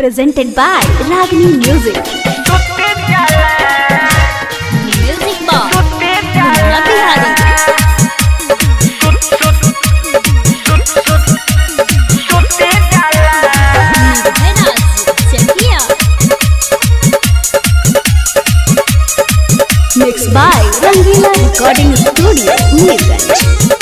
presented by Ragini Music. Music Box. Munna Bihari. Nirvenas. Chakia. Mixed by Rangila Recording Studio, Neerganj.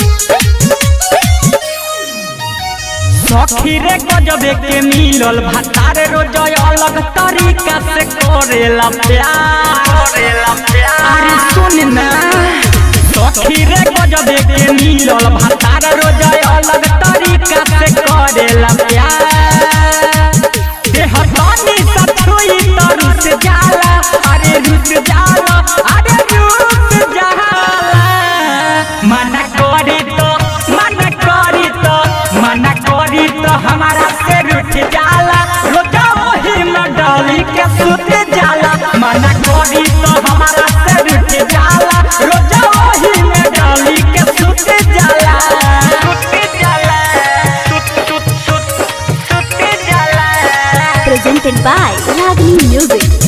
सखी रे गजबे के मिलल भातार रोज अलग तरीका से करेला प्यार करेला प्यार अरे सुन ना सखी रे गजबे के मिलल भातार रोज अलग तरीका से करेला प्यार देह तनी सछुई त रुस जाला अरे रुस जाला अरे रुस जाला मना करी तो मना करी तो मना करी तो हमारा से रुठ जाला रोजा वही में डाली के सुत जाला मना करी तो हमारा से रुठ जाला रोजा वही में डाली के सुत जाला सुत जाला सुत सुत सुत सुत जाला Presented by Ragini Music.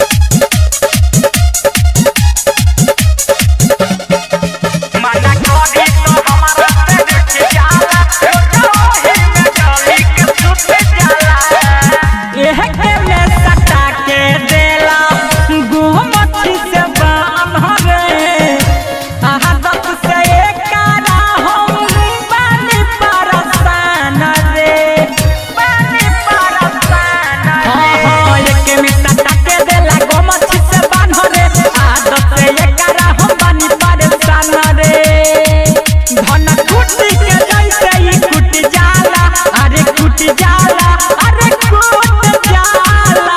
मना करी तो हमारा से रुठ जाला रोजा वही में डाली के सुत जाला एह के में सटा के देला गोमती से बांध रे आदत से एकारा हम पानी परसान रे पानी परसान रे हां एक में सटा के देला गोमती से बांध रे आदत से एकारा हम पानी परसान रे धन कुटी के जैसे ही कुट जाला अरे कुट जाला अरे कुट जाला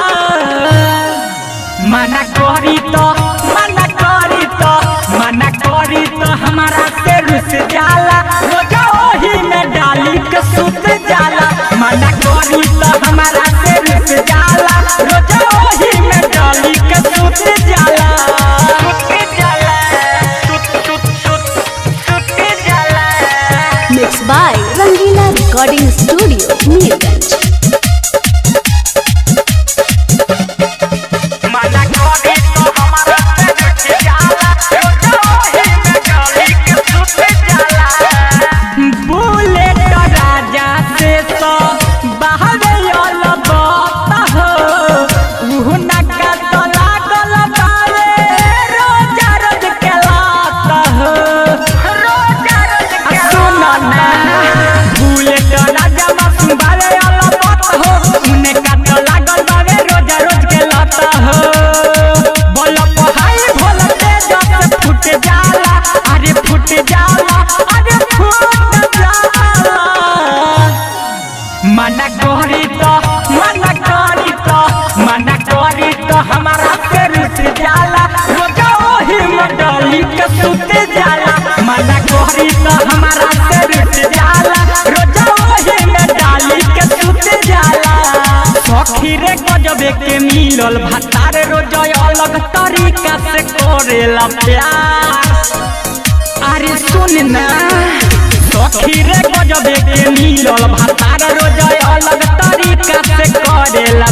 मना करी तो मना करी तो मना करी तो हमारा से रुस जाला रोजा ओही में डाली के सुत जाला मना करी तो हमारा से रुस जाला रोजा ओही में डाली के सुत जाला सुत जाला सुत सुत सुत सुत जाला Mixed by Rangila Recording Studio, Neerganj. मना करी तो हमारा से रुठ जाला रोजा ओही में डाली के सुत जाला बुलेट राजा से तो बाहर आल बात हो उहु नका तो लागल बारे रोजा रोज के लात हो रोजा रोज के सुन ना बुलेट राजा मासूम बारे आल बात हो उने का तो लागल बारे रोजा रोज के लात हो बोल पहाई भोल तेज से फुट जाला अरे फुट जाला अरे फुट जाला मना करी तो मना करी तो मना करी तो हमारा से रुस जाला रोजा ओही में डाली के सुत जाला मना करी तो हमारा से रुस जाला रोजा ओही में डाली के सुत जाला सखी रे गजबे के मिलल भातार रोजा अलग तरीका से करेला प्यार अरे सुन ना सखी रे गजबे के मिलल भातार रोज अलग तरीका से करेला